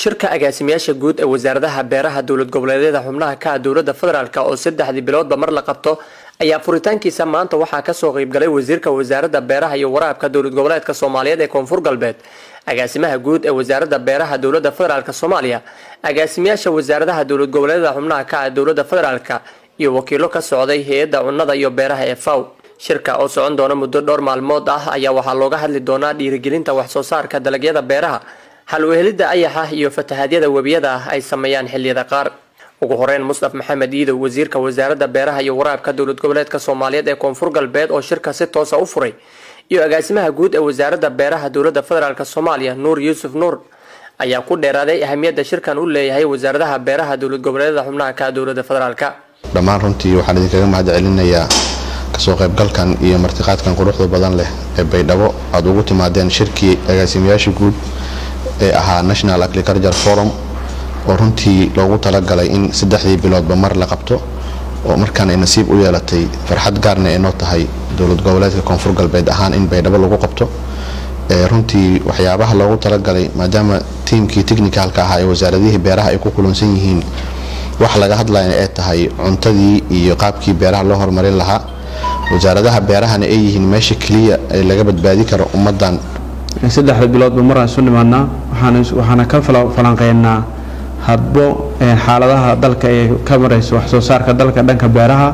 shirka agaasimayaasha guud ee wasaaradaha beeraha dowlad goboleedyada xubnaha ka ah dowlada federaalk oo saddexdii biloodba mar la qabto ayaa furitaankiisa maanta waxaa kasoo qeybgalay wasiirka wasaaradda beeraha iyo waraabka dowlad goboleedka soomaaliyeed ee koonfur galbeed agaasimaha guud ee wasaaradda beeraha dowlada federaalk soomaaliya agaasimayaasha wasaaradaha dowlad goboleedyada xubnaha ka ah dowlada federaalk iyo wakiilo ka socday hay-adda cunnada iyo beeraha ee faw shirka oo socon doona muddo dhowr maalmood ah ayaa waxaa looga hadli doonaa dhiirigelinta wax soo saarka dalagyada beeraha hal wehelidda ayaxa iyo fatahadyada webiyada ah ay sameeyaan xilliyada qaar ugu horeyn mustaf maxamed iidow wasiirka wasaaradda beeraha iyo waraabka dowlad goboleedka soomaaliyeed ee koonfur galbeed oo shirka si toosa u furay iyo agaasimaha guud ee wasaaradda beeraha dowlada federaalk soomaaliya nuur yuusuf nuur ayaa ku dheeraaday ahamiyadda shirkan u leeyahay wasaaradaha beeraha dowlad goboleedyada xubnaha ka dowlada federaalk dhammaan runtii waxaan idinkaga mahad celinayaa kasoo qaybgalkan iyo martiqaadkan quruxda badan leh ee baydhabo aad ugu timaadeen shirkii agaasimayaasha guud ee ahaa national agriculture forum oo runtii loogu talagalay in saddexdii biloodba mar la qabto oo markaan ay nasiib u yeelatay farxad gaarna ay noo tahay dowlad goboleedka koonfur galbeed ahaan in baydhabo lagu qabto runtii waxyaabaha loogu talagalay maadaama tiimkii technicalka ahaa ee wasaaradihii beeraha ay ku kulansan yihiin wax laga hadlayna ay tahay cuntadii iyo qaabkii beeraha loo horumarin lahaa wasaaradaha beerahana ay yihiin meesha keliya ee laga badbaadi karo ummadan saddexda biloodba maraan isu nimaadnaa waxaana ka falanqeynaa hadbo xaaladaha dalka ee ka maraysa wax soo saarka dalka dhanka beeraha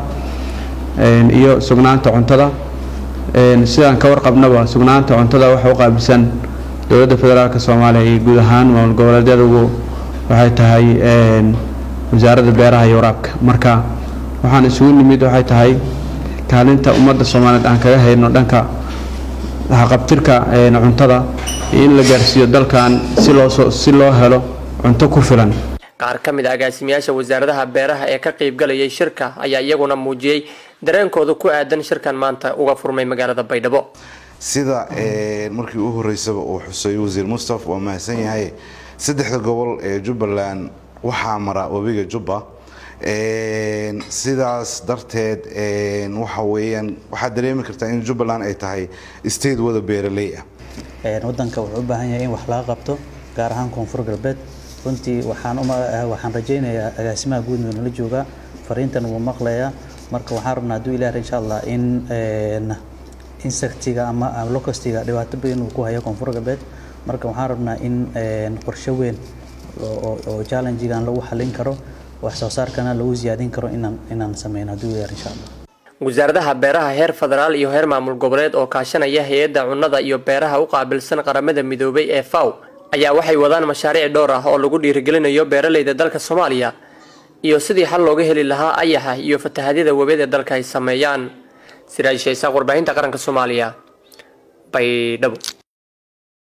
iyo sugnaanta cuntada sidaan ka warqabnaba sugnaanta cuntada waxa u qaabilsan dowladda federaalk soomaaliya iyo guud ahaan maamul goboleedyadugu waxay tahay wasaaradda beeraha iyo waraabka marka waxaan isugu nimid waxay tahay kaalinta ummadda soomaaliyeed aan kaga hayno dhanka haqabtirka cuntada iyo in la gaarsiiyo dalkan si loo helo cunto ku filan qaar ka mid a agaasimayaasha wasaaradaha beeraha ee ka qeybgalayay shirka ayaa iyaguna muujiyey dareenkooda ku aadan shirkan maanta uga furmay magaalada baydhabo sida markii u horeysaba uu xusay wasiir mustaf waa mahadsan yahay saddexda gobol ee jubbaland waxaa mara webiga jubba sidaas darteed waxa weyaan waxaad dareemi kartaa in jubbaland ay tahay state wada beeraley ah wadanka wuxuu u baahan yahay in wax laga qabto gaar ahaan koonfur galbeed runtii waxaan waxaan rajaynayaa agaasimaha guud nala joogaa fariintan wuu maqlayaa marka waxaan rabnaa hadduu ilaah insha allah in insectiga ama locustiga dhibaato badan uu ku hayo koonfur galbeed marka waxaan rabnaa in qorshe weyn oo challengegan lagu xalin karo wax soo saarkana lagu siyaadin karo inaan inaan sameyno hadduu ilaah insha allah wasaaradaha beeraha heer federaal iyo heer maamul goboleed oo kaashanaya hay-adda cunnada iyo beeraha u qaabilsan qaramada midoobay ee faw ayaa waxay wadaan mashaariic dhowr ah oo lagu dhiirigelinayo beeraleyda dalka soomaaliya iyo sidii xal looga heli lahaa ayaxa iyo fatahadyada webeed ee dalka ay sameeyaan siraaj shaysaaq warbaahinta qaranka soomaaliya baydhabo